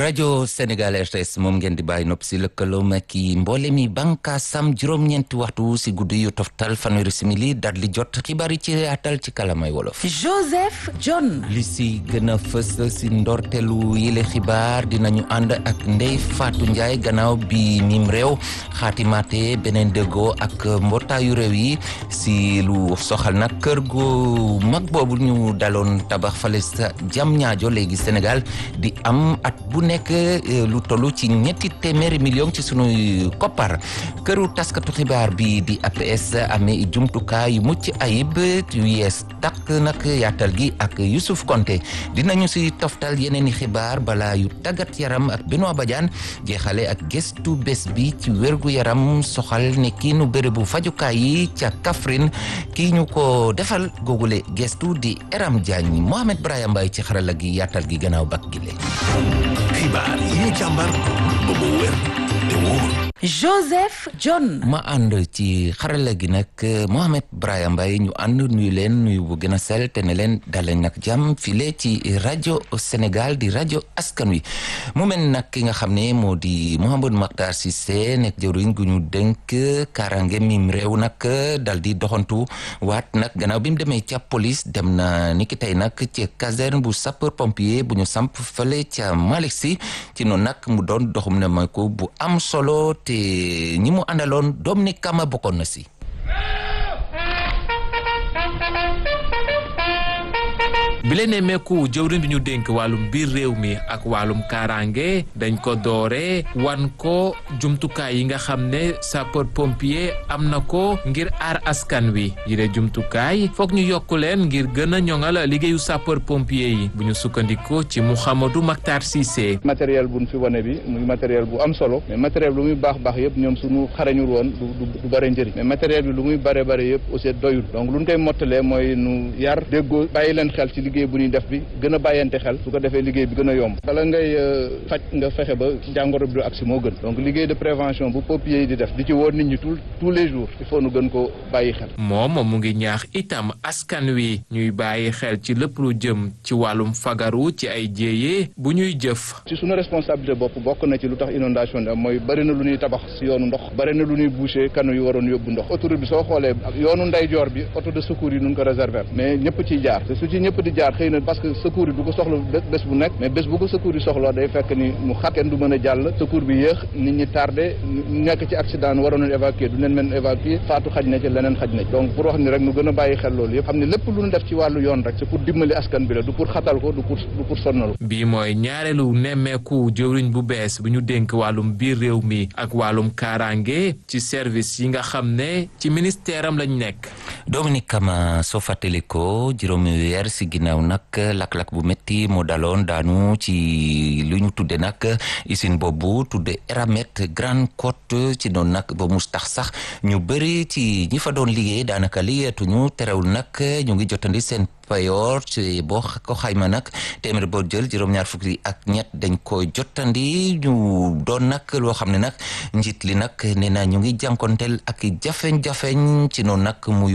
rajo Sénégal RTS moom ngeen di bàyyi nopp si lëkkaloom ak i mboole mi bànkaasam juróom-ñeenti waxtu si guddi yu toftal fanweeri simili daal di jot xibaar yi ci atal ci kalamay wolof. Joseph John. li si gën a fës si ndorteelu yile xibaar dinañu ànd ak Ndeye Fatou Ndiaye gannaaw bi mim réew xaatimaate beneen dëggoo ak mbootaayu réew yi si lu soxal nag kër gu mag boobu ñu daloon tabax fale sa jam ñaajo léegi Sénégal di am at bu nekk lu toll ci ñetti téeméeri million ci sunuy koppar këru taskatu xibaar bi di APS amee jumtukaay yu mucc ayib yu yees takk nag yaatal gi ak Youssouf Konté dinañu si toftal yeneen i xibaar balaa yu tàggat yaram ak Benoît Badiane jeexale ak gëstu bés bi ci wérgu yaram soxal ne kii nu bérébu fajukaay yi ca Kaffrine kii ñu ko defal googule gëstu di Eram Diagne Mohamed Brahim Mbaye ci xarala gi yaatal gi gannaaw bak gile xibaar yi ñu càmbar ba mu wér te wóor Joseph John. ma ànd ci xarala gi nag Mohamed Brahim Mbaye ñu ànd nuyu leen nuyu bu gën a sell te ne leen daleen nag jàmm file ci rajo Sénégal di rajo askan wi mu mel nag ki nga xam ne moo di Mouhamadou Makhtar Cissé nekk jëwriñ gu ñu dénk kaaraange mim réew nag dal di doxantu waat nag gannaaw bi mu demee ca police dem na niki tey nag ci caserne bu sapeur pompier bu ñu samp fële ca Malick Sy ci noonu nag mu doon doxum ne ma ko bu am solo te ñi mu àndaloon Dominique Kama bokkoon na si bi leen nemmeeku jëwriñ bi ñu dénk wàllum biir réew mi ak wàllum kaaraange dañ ko doore wan ko jumtukaay yi nga xam ne sapeur pompier am na ko ngir aar askan wi yi de jumtukaay foog ñu yokk leen ngir gën a ñoŋal liggéeyu sapeur pompier yi bu ñu sukkandikoo ci Mouhamadou Makhtar Cissé. matériel bu ñu fi wane bi muy matériel bu am solo mais matériel lu muy baax baax yëpp ñoom suñu xarañul woon du du bare njëriñ mais matériel bi lu muy bare bare yëpp aussi doyul donc lu ñu koy mottalee mooy nu yar déggoo bàyyi leen xel ci liggéey bu ñuy def bi gën a bàyyante xel su ko defee liggéey bi gën a yomb bala ngay faj nga fexe ba jàngoro bi du agsi moo gën donc liggéey de prévention bu pompier yi di def di ci woo nit ñi tous tous les jours il faut nu gën ko bàyyi xel moom mu ngi ñaax itam askan wi ñuy bàyyi xel ci lépp lu jëm ci wàllum fagaru ci ay jéeye bu ñuy jëf ci suñu responsabilité bopp bokk na ci lu tax inondation di am mooy bëri na lu ñuy tabax si yoonu ndox bëri na lu ñuy boucher kanu yu waroon yóbbu ndox autoroute bi soo xoolee yoonu ndeyjoor bi auto de secours yi nun ko réserver mais ñëpp ciy jaar te su ci ñëpp di jaar xëy na parce que secours yi du ko soxla bés bu nekk mais bés bu ko secours yi soxla day fekk ni mu xat kenn du mën a jàll secours bi yéex nit ñi tardé nekk ci accident waroon nañu évacuer du leen mën évacuer faatu xaj na ci leneen xaj na ci donc pour wax ni rek nu gën a bàyyi xel loolu yëpp xam ne lépp lu ñu def ci wàllu yoon rek c'est pour dimbali askan bi la du pour xatal ko du pour du pour sonnal bii mooy ñaareelu nemmeeku jëwriñ bu bees bu ñu dénk wàllum biir réew mi ak wàllum kaaraange ci service yi nga xam ne ci ministère am lañ nekk Dominique Kama soo fàttali ko juróomi weer si ginnaaw nag lakk-lakk bu métti moo daloon daanu ci lu ñu tudde nag usine boobu tudde Eramet Grande Côte ci noonu nag ba mu tax sax ñu bëri ci ñi fa doon liggéey daanaka liggéeyatuñu terewul nag ñu ngi jotandi seen payoor ci boo ko xayma nag téeméer boo jël juróom-ñaar fukki ak ñett dañ ko jottandi ñu doon nag loo xam ne nag njiit li nag nee na ñu ngi jànkonteel ak jafeñ-jafeñ ci noonu nag muy